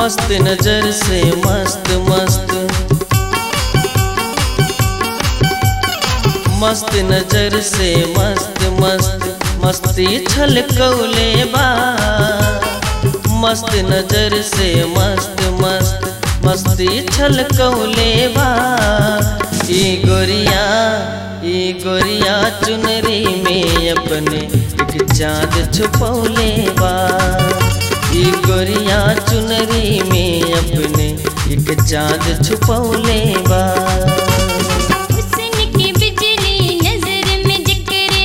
मस्त नजर से मस्त मस्त मस्त नजर से मस्त मस्त मस्ती छलकौले बा मस्त नजर से मस्त मस्त मस्ती छलकौले बा ई गोरिया ई गोरिया चुनरी में अपने एक चाँद छुपौले बा ई गोरिया चुनरी में अपने एक चाँद छुपौले बा हुस्न की बिजली नजर में जकरे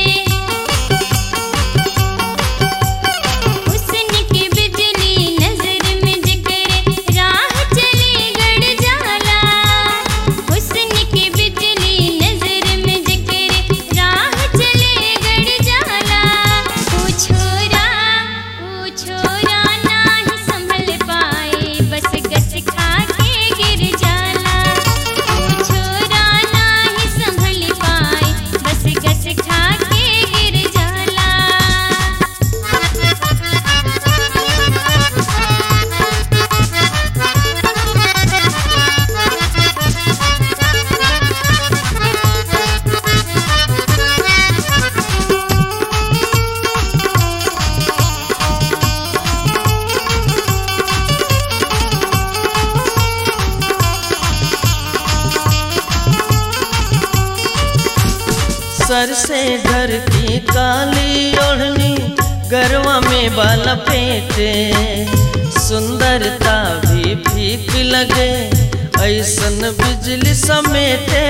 हुस्न की बिजली नजर में जकरे राह चले गड़ जाला हुस्न की बिजली नजर में जकरे राह चले गड़ जाला ओ छोरा ओ छोरा नाही संभल पाए बस गस खा के गिर जाला ओ छोरा नाही संभल पाए बस गस खा के गिर जाला सर से घर की काली ओढ़नी गरवा में बाल पेटे सुंदरता भी फीक लगे ऐसन बिजली समेटे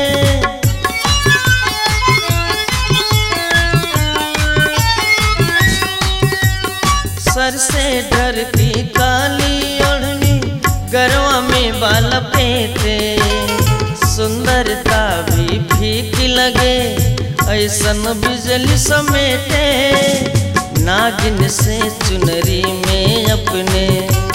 सर से डर की काली ओढ़नी गरवा में बाल पेटे सुंदरता भी फीक लगे ऐसन बिजली समेटे नागिन से चुनरी में अपने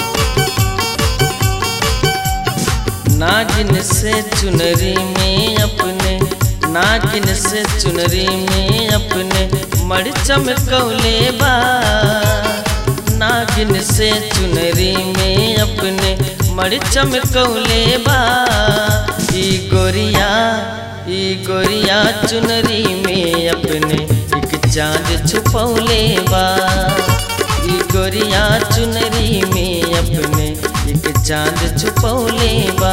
नागिन से चुनरी में अपने नागिन से चुनरी में अपने मड़ चमकौले बा नागिन से चुनरी में अपने मड़ चमकौले बा ई गोरिया ई गोरिया चुनरी में अपने एक चाँद छुपौले बा ई गोरिया चुनरी में अपने एक चाँद छुपौले बा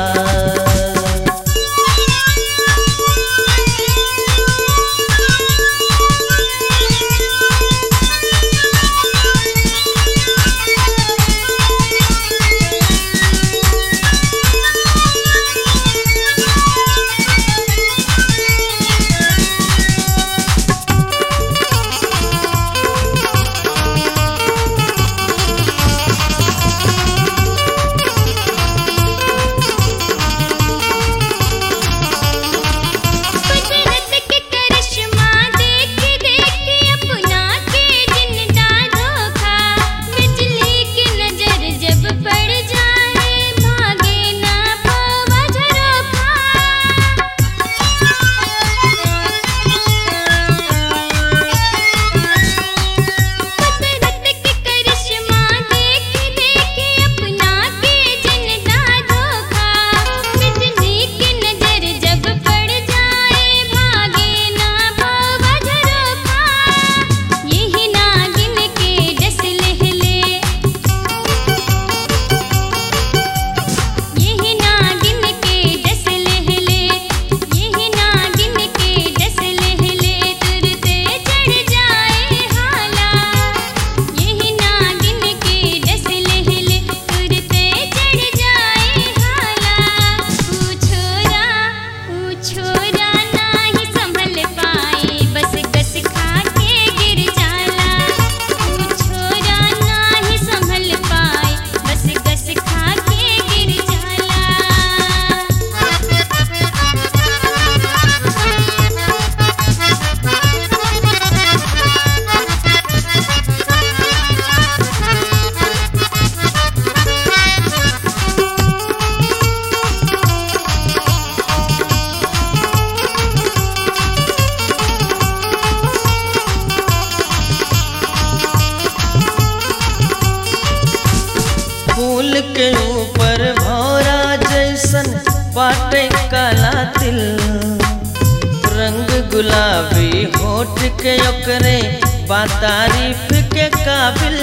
गुलाबी होठ के ओकरे बा तारीफ के काबिल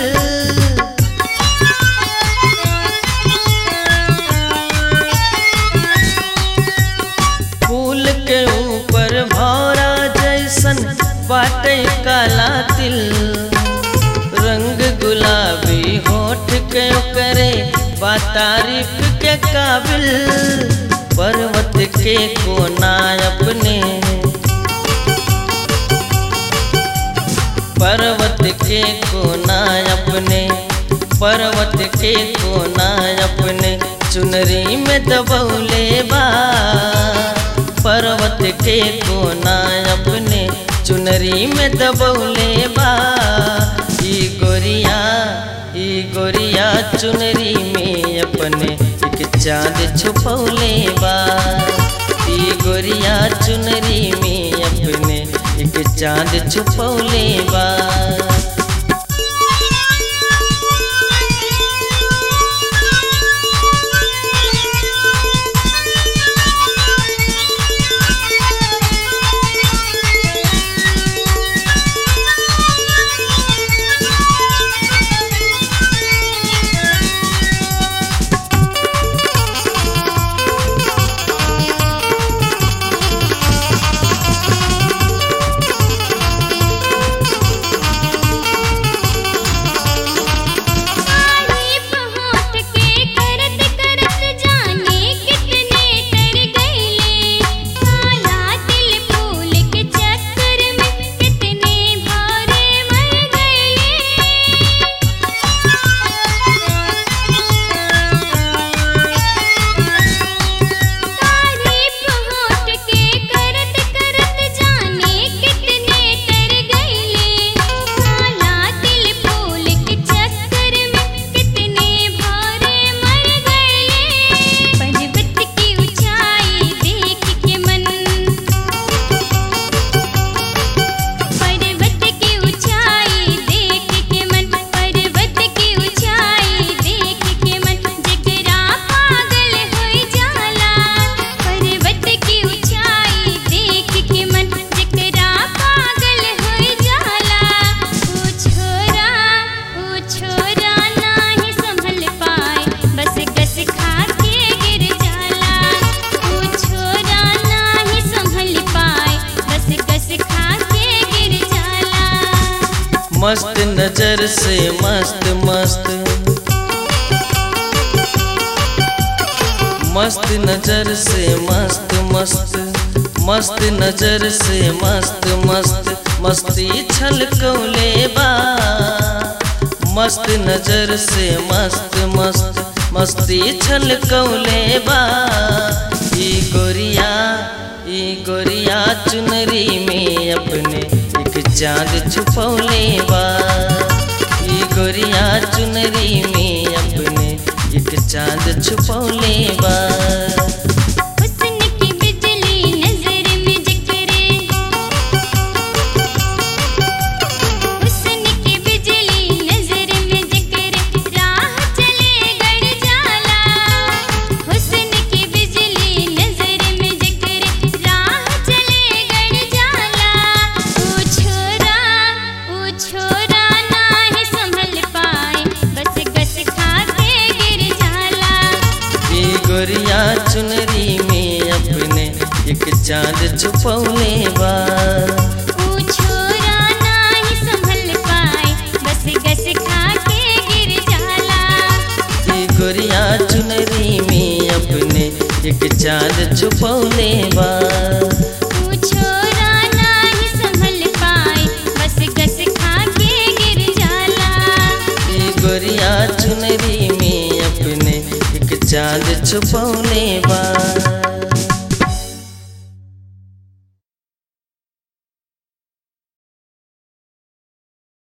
फूल के ऊपर भौरा जैसन बाटे काला तिल रंग गुलाबी होठ के ओकरे बा तारीफ के काबिल पर्वत के कोना अपने पर्वत के कोना अपने पर्वत के कोना अपने चुनरी में दबौले बा पर्वत के कोना अपने चुनरी में दबौले बा ई गोरिया ई गोरिया चुनरी में अपने एक चाँद छुपौले बा ई गोरिया चुनरी में अपने एक चाँद छुपौले बा तारीफ होठ के करत करत जाने कितने तर गईले काला तिल फूल के चक्कर में कितने भारे मर गईले तारीफ होठ के करत करत जाने कितने तर गईले काला तिल फूल के चक्कर में कितने भारे मर गईले पर्वत की ऊंचाई देख के मन पर्वत की ऊंचाई देख के मन पर्वत की ऊंचाई देख के मन जकरा पागल होई जाला पर्वत की ऊंचाई देख के मन जकरा पागल होई जाला ओ छोरा ओ छोरा नाही संभल पाए बस गस खा के गिर जाला ओ छोरा नाही संभल पाए बस गस खा के गिर जाला मस्त नजर से मस्त मस्त मस्त नजर से मस्त मस्त मस्त नजर से मस्त मस्त मस्ती छलकौले बा मस्त नजर से मस्त मस्त मस्ती छलकौले बा ई गोरिया ई गोरिया चुनरी में अपने एक चाँद छुपौले बा ई गोरिया चुनरी में अपने एक चाँद छुपौले बा हुस्न की बिजली नजर में जकरे हुस्न की बिजली नजर में जकरे राह चले गड़ जाला हुस्न की बिजली नजर में जकरे राह चले गड़ जाला ओ छोरा ओ छोरा नाही संभल पाए बस गस खा के गिर जाला ई गोरिया चुनरी में अपने एक चाँद छुपौले बा ओ छोरा नाही संभल पाए बस गस खा के गिर जाला ई गोरिया चुनरी में अपने एक चाँद छुपौले बा ओ छोरा नाही संभल पाए बस गस खा के गिर जाला ई गोरिया चुनरी में अपने एक चाँद छुपौले बा